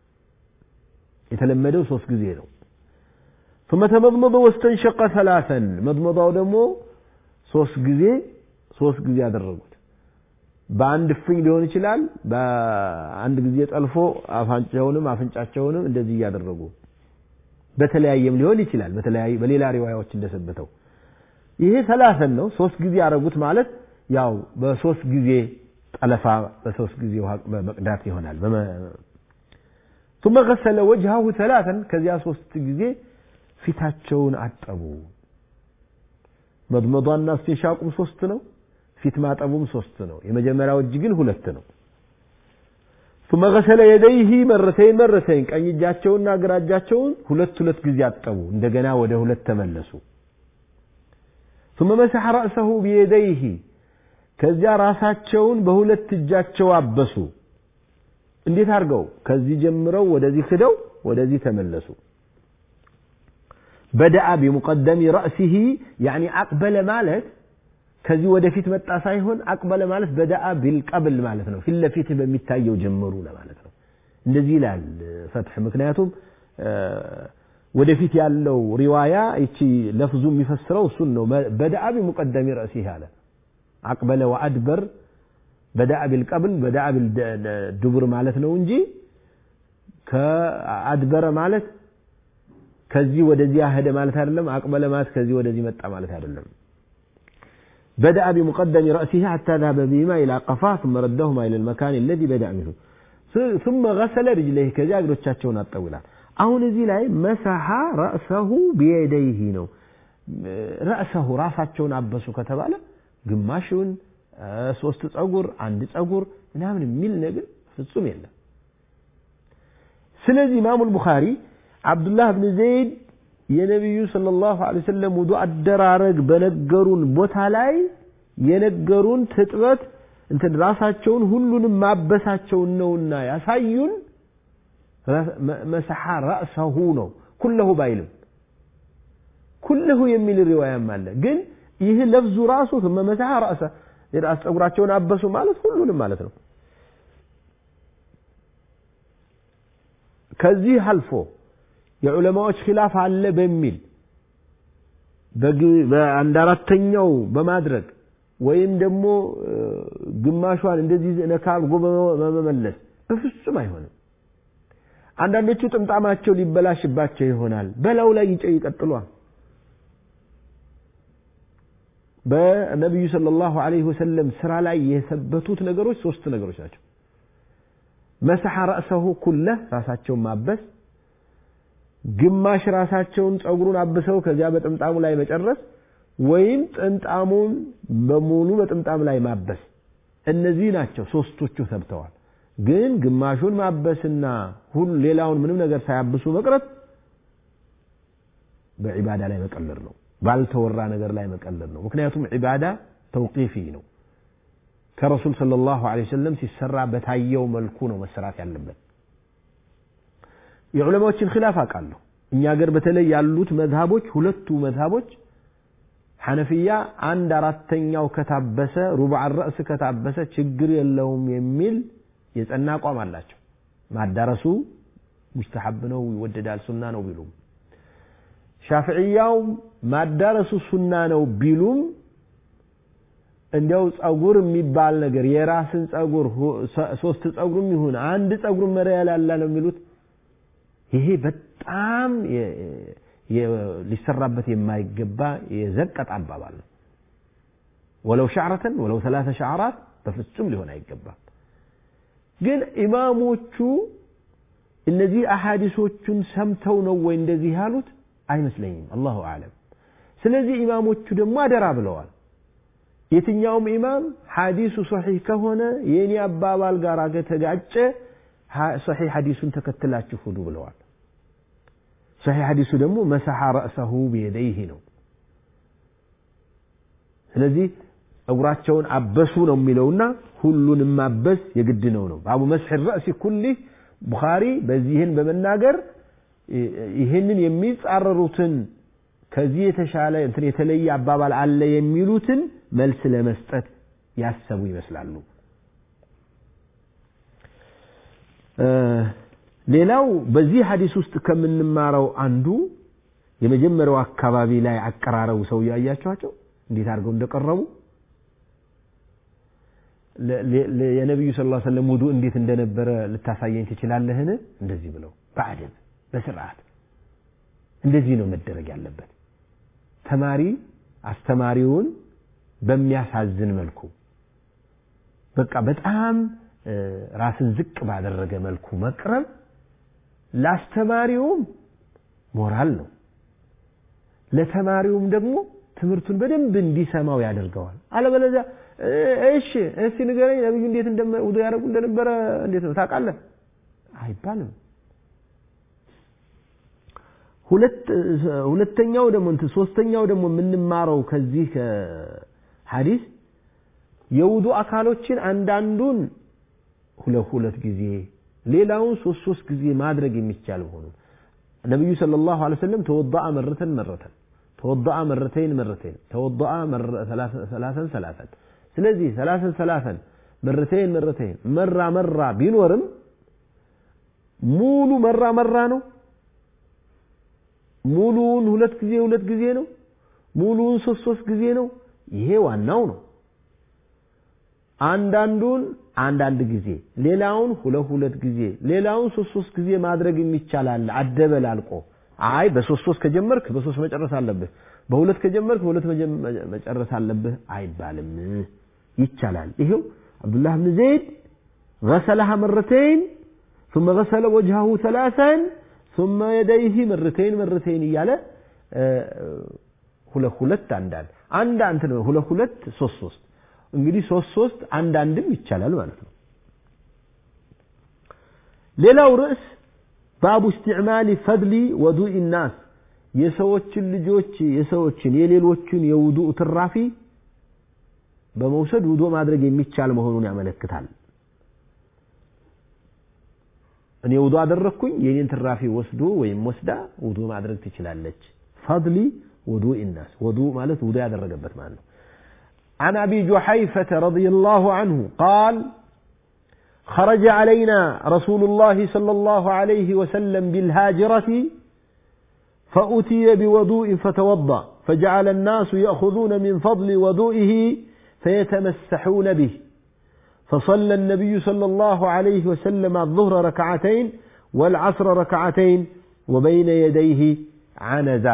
የተለመደው ሶስት ጊዜ ነው ثم تمضمض واستنشق ثلاثا መضመضው ደግሞ ሶስት ጊዜ ሶስት ጊዜ አደረጉት በአንድ እፍኝ ሊሆን ይችላል በአንድ ጊዜ ጠልፎ አፋንጫውንም አፍንጫቸውንም እንደዚህ እያደረጉ በተለያየም ሊሆን ይችላል በተለያየ በሌላ ሪዋያዎች እንደሰበተው ይሄ ሰላሰን ነው ሶስት ጊዜ ያደረጉት ማለት ያው በሶስት ጊዜ ጠለፋ በሶስት ጊዜ ውሃ መቅዳት ይሆናል ثم غسل وجهه ثلاثا ከዚያ ሶስት ጊዜ ፊታቸውን አጠቡ መድመዷና እስቲንሻቁም ሶስት ነው ፊት ማጠቡም ሶስት ነው የመጀመሪያው እጅ ግን ሁለት ነው ثم غسل يديه مرتين مرتين ቀኝ እጃቸውና ግራ እጃቸውን ሁለት ሁለት ጊዜ አጠቡ እንደገና ወደ ሁለት ተመለሱ ثم مسح رأسه بيديه ከዚያ ራሳቸውን በሁለት እጃቸው አበሱ እንዴት አድርገው ከዚህ ጀምረው ወደዚህ ክደው ወደዚህ ተመለሱ በደአ ቢሙቀደሚ ረእሲሂ ያኒ አቅበለ ማለት ከዚህ ወደፊት መጣ ሳይሆን አቅበለ ማለት በደአ ቢልቀብል ማለት ነው ፊት ለፊት በሚታየው ጀመሩ ለማለት ነው እንደዚህ ይላል ፈትሕ ምክንያቱም ወደፊት ያለው ሪዋያ ይቺ ለፍዙ የሚፈስረው እሱን ነው በደአ ቢሙቀደሚ ረእሲህ አለ አቅበለ ወአድበር በዳአ ቢልቀብል በዳአ ቢልድቡር ማለት ነው እንጂ ከአድበረ ማለት ከዚህ ወደዚህ ሄደ ማለት አይደለም አቅበለ ማለት ከዚህ ወደዚህ መጣ ማለት አይደለም بدأ بمقدم رأسه حتى ذهب بهما إلى قفاه ثم ردهما إلى المكان الذي بدأ منه ثم غسل رجليه كذا እግሮቻቸውን አጠውላል አሁን እዚህ ላይ መሰሐ ረእሰሁ ቢየደይህ ነው ረእሰሁ ራሳቸውን አበሱ ከተባለ ግማሹን ሶስት ጸጉር አንድ ጸጉር ምናምን የሚል ነገር ፍጹም የለም ስለዚህ ኢማሙ ልቡኻሪ አብዱላህ ብን ዘይድ የነቢዩ ሰለላሁ ዐለይሂ ወሰለም ውዱ አደራረግ በነገሩን ቦታ ላይ የነገሩን ትጥበት እንትን ራሳቸውን ሁሉንም ማበሳቸውን ነውና ያሳዩን መሰሐ ረእሰሁ ነው ኩለሁ ባይልም ኩለሁ የሚል ሪዋያም አለ ግን ይህ ለፍዙ ራሱ ثم مسح رأسه የራስ ጸጉራቸውን አበሱ ማለት ሁሉንም ማለት ነው ከዚህ አልፎ የዑለማዎች ኺላፍ አለ በሚል በአንድ አራተኛው በማድረግ ወይም ደግሞ ግማሿን እንደዚህ ነካ አድርጎ በመመለስ በፍጹም አይሆንም አንዳንዶቹ ጥምጣማቸው ሊበላሽባቸው ይሆናል በላው ላይ ይቀጥሏል በነቢዩ ሰለላሁ ዐለይሂ ወሰለም ስራ ላይ የሰበቱት ነገሮች ሶስት ነገሮች ናቸው መሰሐ ረእሰሁ ኩለ ራሳቸውን ማበስ ግማሽ ራሳቸውን ጸጉሩን አብሰው ከዚያ በጥምጣሙ ላይ መጨረስ ወይም ጥምጣሙን በሙሉ በጥምጣም ላይ ማበስ እነዚህ ናቸው ሶስቶቹ ሰብተዋል ግን ግማሹን ማበስና ሁሉ ሌላውን ምንም ነገር ሳያብሱ መቅረት በዒባዳ ላይ መቀለር ነው ባልተወራ ነገር ላይ መቀለር ነው ምክንያቱም ዒባዳ ተውቂፊ ነው ከረሱል ሰለላሁ ዐለይሂ ወሰለም ሲሰራ በታየው መልኩ ነው መሰራት ያለበት የዑለማዎችን ኺላፍ አውቃለሁ እኛ ሀገር በተለይ ያሉት መዝሃቦች ሁለቱ መዝሃቦች ሐነፊያ አንድ አራተኛው ከታበሰ ሩብዕ ረእስ ከታበሰ ችግር የለውም የሚል የጸና አቋም አላቸው ማዳረሱ ሙስተሐብ ነው ይወደዳል ሱና ነው ቢሉም ሻፍዕያው ማዳረሱ ሱና ነው ቢሉም እንዲያው ጸጉር የሚባል ነገር የራስን ጸጉር ሶስት ጸጉርም ይሁን አንድ ጸጉር መሪያ ላላ ነው የሚሉት ይሄ በጣም ሊሰራበት የማይገባ የዘቀጥ አባባል ነው ወለው ሻዕረተን ወለው ሰላተ ሻዕራት በፍጹም ሊሆን አይገባም ግን ኢማሞቹ እነዚህ አሐዲሶቹን ሰምተው ነው ወይ እንደዚህ ያሉት አይመስለኝም አላሁ አለም ስለዚህ ኢማሞቹ ደግሞ አደራ ብለዋል የትኛውም ኢማም ሐዲሱ ሰሒህ ከሆነ የእኔ አባባል ጋር ከተጋጨ ሰሒህ ሐዲሱን ተከትላችሁ ሁዱ ብለዋል ሰሒህ ሐዲሱ ደግሞ መሰሐ ረእሰሁ ቢየደይህ ነው ስለዚህ ጸጉራቸውን አበሱ ነው የሚለውና ሁሉንም ማበስ የግድ ነው ነው ባቡ መስሕ ረእሲ ኩሊህ ቡኻሪ በዚህን በመናገር ይህንን የሚጻረሩትን ከዚህ የተሻለ እንትን የተለየ አባባል አለ የሚሉትን መልስ ለመስጠት ያሰቡ ይመስላሉ ሌላው በዚህ ሐዲስ ውስጥ ከምንማረው አንዱ የመጀመሪያው አካባቢ ላይ አቀራረቡ ሰው ያያቸዋቸው እንዴት አድርገው እንደቀረቡ የነቢዩ ስ ሰለም ውዱ እንዴት እንደነበረ ልታሳየኝ ትችላለህን እንደዚህ ብለው በአደብ በስርዓት እንደዚህ ነው መደረግ ያለበት ተማሪ አስተማሪውን በሚያሳዝን መልኩ በቃ በጣም ራስን ዝቅ ባደረገ መልኩ መቅረብ ለአስተማሪውም ሞራል ነው ለተማሪውም ደግሞ ትምህርቱን በደንብ እንዲሰማው ያደርገዋል አለበለዚያ እሺ እስቲ ንገረኝ ነብዩ እንዴት ውዱ ያደርጉ እንደነበረ እንዴት ነው ታውቃለህ አይባልም ሁለተኛው ደግሞ እንትን ሶስተኛው ደግሞ የምንማረው ከዚህ ሐዲስ የውዱ አካሎችን አንዳንዱን ሁለት ሁለት ጊዜ ሌላውን ሶስት ሶስት ጊዜ ማድረግ የሚቻል መሆኑን ነቢዩ ሰለላሁ ዐለይሂ ወሰለም ተወضአ መረተን መረተን ተወضአ መረተይን መረተይን ተወضአ ሰላሰን ሰላሰን ስለዚህ ሰላሰን ሰላሰን መረተይን መረተይን መራ መራ ቢኖርም ሙሉ መራ መራ ነው ሙሉውን ሁለት ጊዜ ሁለት ጊዜ ነው ሙሉውን ሶስት ሶስት ጊዜ ነው ይሄ ዋናው ነው አንዳንዱን አንዳንድ ጊዜ ሌላውን ሁለት ሁለት ጊዜ ሌላውን ሶስት ሶስት ጊዜ ማድረግ የሚቻላል አደበላልቆ አይ በሶስት ሶስት ከጀመርክ በሶስት መጨረስ አለብህ በሁለት ከጀመርክ በሁለት መጨረስ አለብህ አይባልም ይቻላል ይሄው አብዱላህ ብን ዘይድ غسلها مرتين ثم غسل وجهه ثلاثا ثم يديه مرتين مرتين እያለ ሁለት ሁለት አንዳንድ አንድ አንተ ሁለት ሁለት ሶስት ሶስት እንግዲህ ሶስት ሶስት አንዳንድም ይቻላል ማለት ነው ሌላው ርዕስ ባቡ استعمال ፈድሊ ወዱኢ الناس የሰዎችን ልጆች የሰዎችን የሌሎችን የውዱእ ትራፊ በመውሰድ ውዶ ማድረግ የሚቻል መሆኑን ያመለክታል እኔ ውዱ አደረግኩኝ የኔን ትራፊ ወስዶ ወይም ወስዳ ውዱ ማድረግ ትችላለች ፈድሊ ውዱእ الناس ውዱ ማለት ውዱ ያደረገበት ማለት ነው عن ابي جحيفه رضي الله عنه قال خرج علينا رسول الله صلى الله عليه وسلم بالهاجره فاتي بوضوء فتوضا فجعل الناس ياخذون من فضل وضوئه فيتمسحون به فصلى النبي صلى الله عليه وسلم الظهر ركعتين والعصر ركعتين وبين يديه عنزه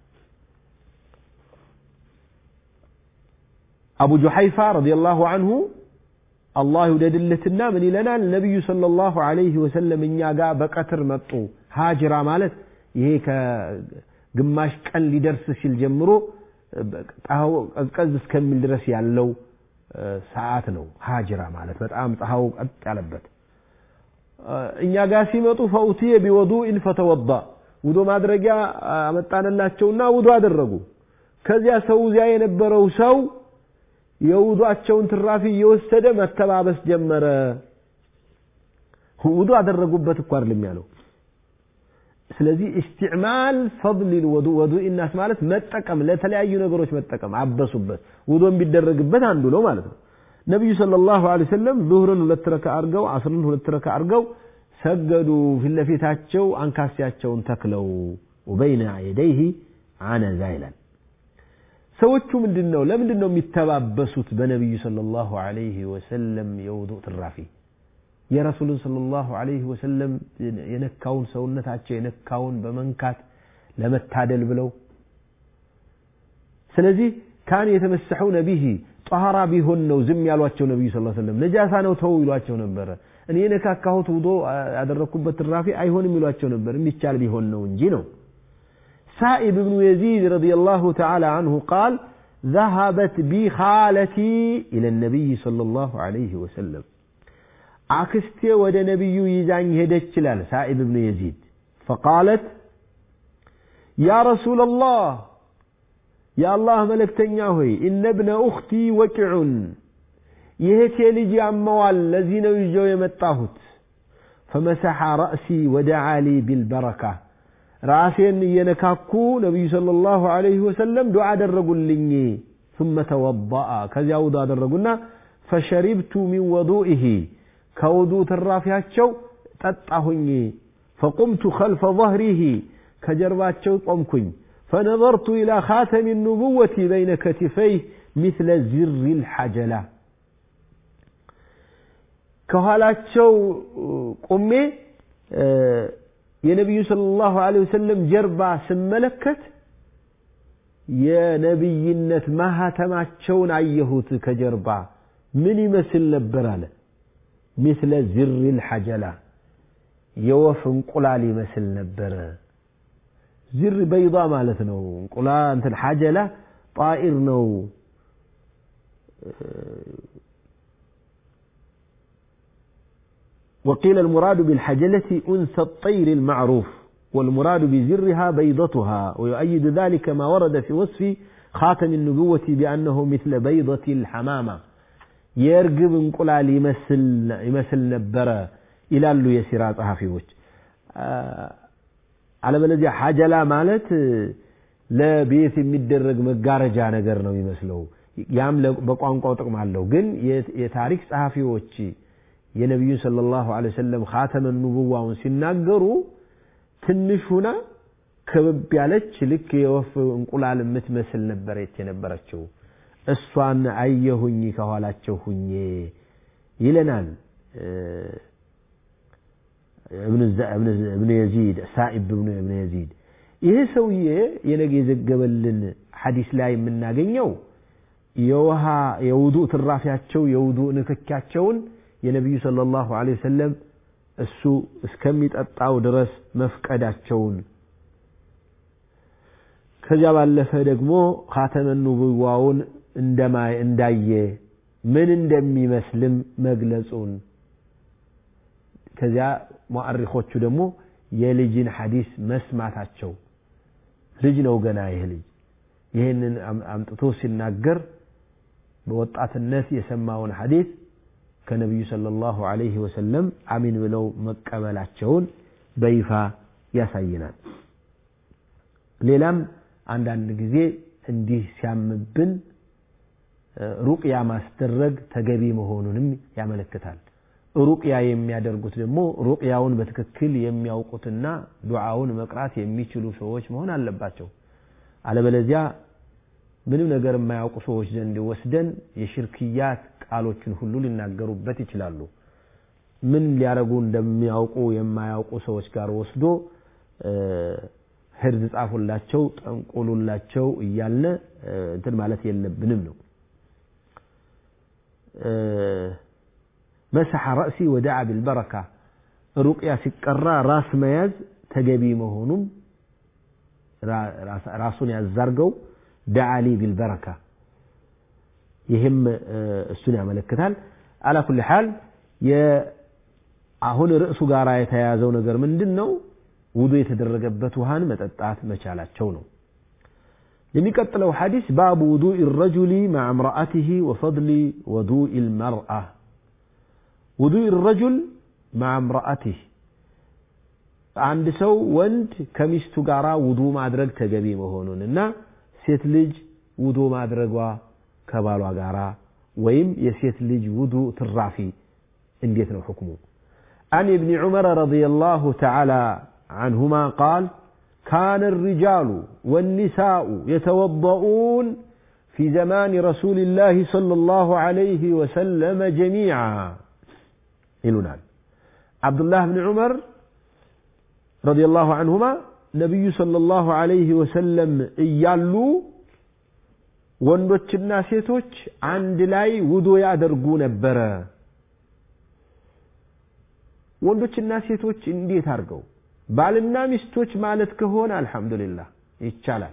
أبو جحيفة رضي الله عنه الله يدلتنا من لنا النبي صلى الله عليه وسلم إن يقع بقتر مطو هاجرة مالت ይሄ ከግማሽ ቀን ሊደርስ ሲል ጀምሮ ቀዝቀዝ እስከሚል ድረስ ያለው ሰዓት ነው ሀጅራ ማለት በጣም ፀሐው ቀጥ ያለበት እኛ ጋር ሲመጡ ፈውትየ ቢወዱኢን ፈተወዳ ውዶ ማድረጊያ አመጣንላቸውና ውዶ አደረጉ ከዚያ ሰው እዚያ የነበረው ሰው የውዱአቸውን ትራፊ እየወሰደ መተባበስ ጀመረ ውዱ አደረጉበት እኮ አይደለም ያለው ስለዚህ ኢስቲዕማል ፈضል ልወዱ ወዱ ኢናስ ማለት መጠቀም ለተለያዩ ነገሮች መጠቀም አበሱበት ውዶ ቢደረግበት አንዱ ነው ማለት ነው ነቢዩ ሰለላሁ ዐለይሂ ወሰለም ዙህርን ሁለት ረካ አድርገው አስርን ሁለት ረካ አድርገው ሰገዱ ፊት ለፊታቸው አንካሴያቸውን ተክለው ወበይነ የደይህ አነዛ ይላል ሰዎቹ ምንድን ነው ለምንድን ነው የሚተባበሱት በነቢዩ ሰለላሁ ዐለይሂ ወሰለም የውዱእ ትራፊ የረሱልን ሰለላሁ ዐለይሂ ወሰለም የነካውን ሰውነታቸው የነካውን በመንካት ለመታደል ብለው ስለዚህ ካን የተመሰሑነ ቢሂ ጠሃራ ቢሆን ነው ዝም ያሏቸው ነቢዩ ስ ሰለም ነጃሳ ነው ተው ይሏቸው ነበረ እኔ የነካካሁት ውዶ ያደረግኩበት ትራፊ አይሆንም ይሏቸው ነበር የሚቻል ቢሆን ነው እንጂ ነው سائب بن يزيد رضي الله تعالى عنه قال ذهبت بي خالتي إلى النبي صلى الله عليه وسلم አክስቴ ወደ ነቢዩ ይዛኝ ሄደች ይላል ሳኢብ ብን የዚድ ፈቃለት ያ ረሱላ ላህ የአላህ መለክተኛ ሆይ እነ ብነ ኡኽቲ ወቂዑን የእህቴ ልጅ ያመዋል ለዚህ ነው ይዤው የመጣሁት ፈመሰሐ ረእሲ ወደዓ ሊ ቢልበረካ ራሴን እየነካኩ ነቢዩ صلى الله عليه وسلم ዱዓ አደረጉልኝ ثم توضأ ከዚያ ውዱ አደረጉና فشربت من وضوئه ከውዱ ትራፊያቸው ጠጣሁኝ فقمت خلف ظهره ከጀርባቸው ቆምኩኝ فنظرت إلى خاتم النبوة بين كتفيه مثل زر الحجلة ከኋላቸው ቆሜ የነቢዩ ሰለላሁ ዐለይሂ ወሰለም ጀርባ ስመለከት የነቢይነት ማህተማቸውን አየሁት ከጀርባ ምን ይመስል ነበር አለ ሚስለ ዝሪል ሐጀላ የወፍ እንቁላል ይመስል ነበረ ዝር በይዳ ማለት ነው እንቁላ እንትን ሐጀላ ጣኢር ነው وقيل المراد بالحجلة أنثى الطير المعروف والمراد بزرها بيضتها ويؤيد ذلك ما ورد في وصف خاتم النبوة بأنه مثل بيضة الحمامة የእርግብ እንቁላል ይመስል ነበረ ይላሉ የሲራ ጸሐፊዎች። አለበለዚያ ሐጀላ ማለት ለቤት የሚደረግ መጋረጃ ነገር ነው የሚመስለው። ያም በቋንቋው ጥቅም አለው። ግን የታሪክ ጸሐፊዎች የነቢዩን ሰለላሁ ዐለይሂ ወሰለም ኻተመ ኑቡዋውን ሲናገሩ ትንሽ ሁና ክብብ ያለች ልክ የወፍ እንቁላል የምትመስል ነበረች የነበረችው። እሷን አየሁኝ ከኋላቸው ሁኜ ይለናል እብኑ የዚድ ሳኢብ እብኑ የዚድ። ይህ ሰውዬ የነገ የዘገበልን ሐዲስ ላይ የምናገኘው የውሃ የውዱእ ትራፊያቸው የውዱእ ንክኪያቸውን የነቢዩ ሰለላሁ ዐለይሂ ወሰለም እሱ እስከሚጠጣው ድረስ መፍቀዳቸውን ከዚያ ባለፈ ደግሞ ኻተመ ኑቡዋውን እንደማይ እንዳየ ምን እንደሚመስልም መግለጹን ከዚያ ሙአሪኾቹ ደግሞ የልጅን ሐዲስ መስማታቸው ልጅ ነው ገና ይህ ልጅ ይህንን አምጥቶ ሲናገር በወጣትነት የሰማውን ሐዲስ ከነቢዩ ሰለላሁ ዐለይሂ ወሰለም አሚን ብለው መቀበላቸውን በይፋ ያሳየናል። ሌላም አንዳንድ ጊዜ እንዲህ ሲያምብን ሩቅያ ማስደረግ ተገቢ መሆኑንም ያመለክታል። ሩቅያ የሚያደርጉት ደግሞ ሩቅያውን በትክክል የሚያውቁትና ዱዓውን መቅራት የሚችሉ ሰዎች መሆን አለባቸው። አለበለዚያ ምንም ነገር የማያውቁ ሰዎች ዘንድ ወስደን የሽርክያት ቃሎችን ሁሉ ሊናገሩበት ይችላሉ። ምን ሊያደርጉ እንደሚያውቁ የማያውቁ ሰዎች ጋር ወስዶ ህርዝ ጻፉላቸው፣ ጠንቁሉላቸው እያልነ እንትን ማለት የለብንም ነው። መሰሐ ረእሲ ወደዓ ቢልበረካ ሩቅያ ሲቀራ ራስ መያዝ ተገቢ መሆኑም ራሱን ያዛርገው ደዓሊ ቢልበረካ ይህም እሱን ያመለክታል። አላ ኩል ሓል አሁን ርዕሱ ጋር የተያያዘው ነገር ምንድን ነው? ውዱ የተደረገበት ውሃን መጠጣት መቻላቸው ነው። የሚቀጥለው ሐዲስ ባቡ ውዱእ ረጁሊ ማዕ እምረአትህ ወፈድሊ ወዱእ ልመርአ ውዱእ ረጁል ማዕ እምረአትህ አንድ ሰው ወንድ ከሚስቱ ጋር ውዱ ማድረግ ተገቢ መሆኑን እና ሴት ልጅ ውዱ ማድረጓ ከባሏ ጋራ ወይም የሴት ልጅ ውዱ ትራፊ እንዴት ነው ሕክሙ? عن ابن عمر رضي الله تعالى عنهما قال كان الرجال والنساء يتوضؤون في زمان رسول الله صلى الله عليه وسلم جميعا يلونان عبد الله بن عمر رضي الله عنهما نبي صلى الله عليه وسلم እያሉ ወንዶችና ሴቶች አንድ ላይ ውዶ ያደርጉ ነበረ። ወንዶችና ሴቶች እንዴት አድርገው? ባልና ሚስቶች ማለት ከሆነ አልሐምዱሊላህ ይቻላል።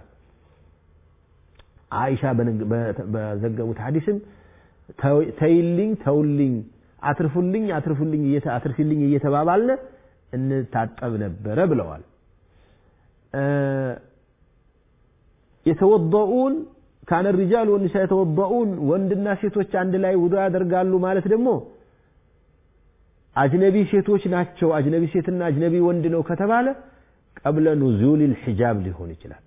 አይሻ በዘገቡት ሐዲስም ተይልኝ፣ ተውልኝ፣ አትርፉልኝ፣ አትርፉልኝ፣ አትርፊልኝ እየተባባልነ እንታጠብ ነበረ ብለዋል። የተወضኡን ካነ ሪጃል ወኒሳ የተወضኡን ወንድና ሴቶች አንድ ላይ ውዶ ያደርጋሉ ማለት ደግሞ አጅነቢ ሴቶች ናቸው። አጅነቢ ሴትና አጅነቢ ወንድ ነው ከተባለ ቀብለ ኑዙል ልሒጃብ ሊሆን ይችላል።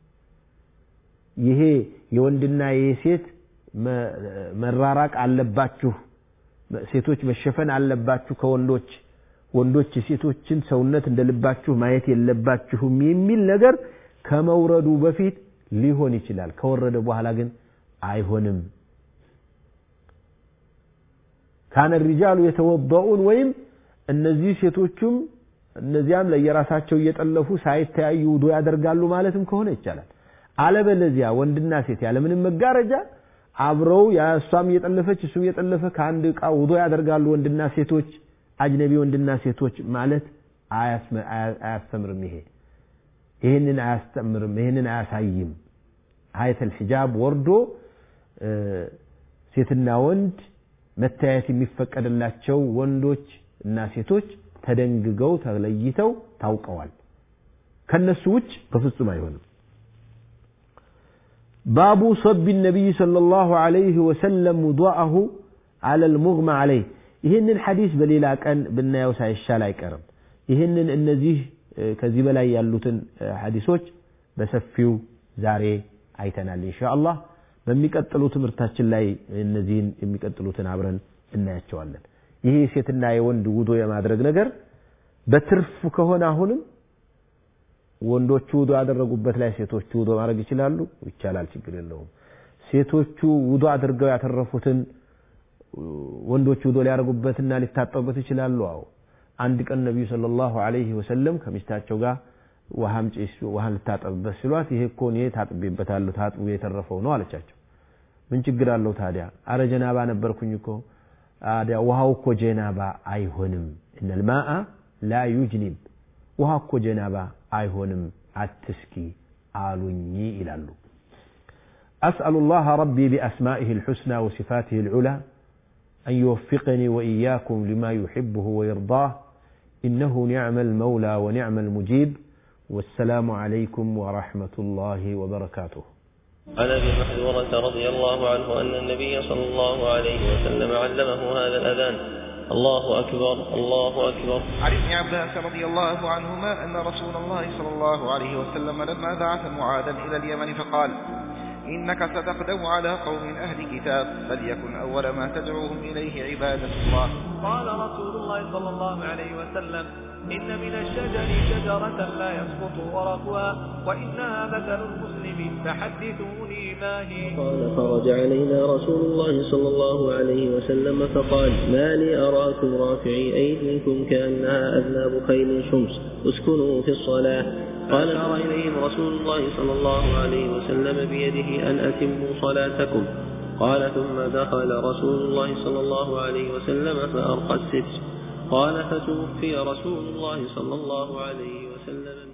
ይሄ የወንድና የሴት መራራቅ አለባችሁ፣ ሴቶች መሸፈን አለባችሁ ከወንዶች ወንዶች የሴቶችን ሰውነት እንደ ልባችሁ ማየት የለባችሁም የሚል ነገር ከመውረዱ በፊት ሊሆን ይችላል። ከወረደ በኋላ ግን አይሆንም። ካነ ሪጃሉ የተወضኡን ወይም እነዚህ ሴቶቹም እነዚያም ለየራሳቸው እየጠለፉ ሳይተያዩ ውዶ ያደርጋሉ ማለትም ከሆነ ይቻላል። አለበለዚያ ወንድና ሴት ያለምንም መጋረጃ አብረው እሷም እየጠለፈች እሱም እየጠለፈ ከአንድ ዕቃ ውዶ ያደርጋሉ ወንድና ሴቶች አጅነቢ ወንድና ሴቶች ማለት አያስተምርም። ይሄ ይህንን አያስተምርም፣ ይህንን አያሳይም። ሀየተል ሒጃብ ወርዶ ሴትና ወንድ መታየት የሚፈቀድላቸው ወንዶች እና ሴቶች ተደንግገው ተለይተው ታውቀዋል። ከነሱ ውጭ በፍጹም አይሆንም። ባቡ ሰቢ ነቢይ ሰለላሁ ዐለይሂ ወሰለም ውዱአሁ አለል ሙግማ አለይ ይህንን ሐዲስ በሌላ ቀን ብናየው ሳይሻል አይቀርም ይህንን እነዚህ ከዚህ በላይ ያሉትን ሐዲሶች በሰፊው ዛሬ አይተናል ኢንሻአላህ በሚቀጥሉ ትምህርታችን ላይ እነዚህን የሚቀጥሉትን አብረን እናያቸዋለን ይሄ የሴትና የወንድ ውዶ የማድረግ ነገር በትርፍ ከሆነ አሁንም ወንዶቹ ውዶ ያደረጉበት ላይ ሴቶቹ ውዶ ማድረግ ይችላሉ ይቻላል ችግር የለውም ሴቶቹ ውዶ አድርገው ያተረፉትን ወንዶቹ ውዶ ሊያደርጉበትና ሊታጠቡበት ይችላሉ አዎ አንድ ቀን ነቢዩ ሰለላሁ ዐለይሂ ወሰለም ከሚስታቸው ጋር ውሃም ጭስ ውሃ ልታጠብበት ሲሏት ይሄ እኮ እኔ ታጥቤበታለሁ ታጥቡ የተረፈው ነው አለቻቸው ምን ችግር አለው ታዲያ አረ ጀናባ ነበርኩኝ እኮ ታዲያ ውሃው እኮ ጀናባ አይሆንም እነል ማአ ላ ዩጅኒብ ውሃ እኮ ጀናባ አይሆንም አትስኪ አሉኝ ይላሉ أسأل الله ربي بأسمائه الحسنى وصفاته العلى أن يوفقني وإياكم لما يحبه ويرضاه إنه نعم المولى ونعم المجيب والسلام عليكم ورحمة الله وبركاته عن ابي محذورة رضي الله عنه ان النبي صلى الله عليه وسلم علمه هذا الاذان الله اكبر الله اكبر عن ابن عباس رضي الله عنهما ان رسول الله صلى الله عليه وسلم لما بعث معاذا الى اليمن فقال إنك ستقدم على قوم أهل كتاب فليكن أول ما تدعوهم إليه عبادة الله قال رسول الله صلى الله عليه وسلم إن من الشجر شجرة لا يسقط ورقها وإنها مثل المسلم فحدثوني ما هي قال خرج علينا رسول الله صلى الله عليه وسلم فقال ما لي أراكم رافعي أيديكم كأنها أذناب خيل شمس اسكنوا في الصلاة قال أشار إليهم رسول الله صلى الله عليه وسلم بيده أن أتموا صلاتكم قال ثم دخل رسول الله صلى الله عليه وسلم فأرقى الستر قال فتوفي رسول الله صلى الله عليه وسلم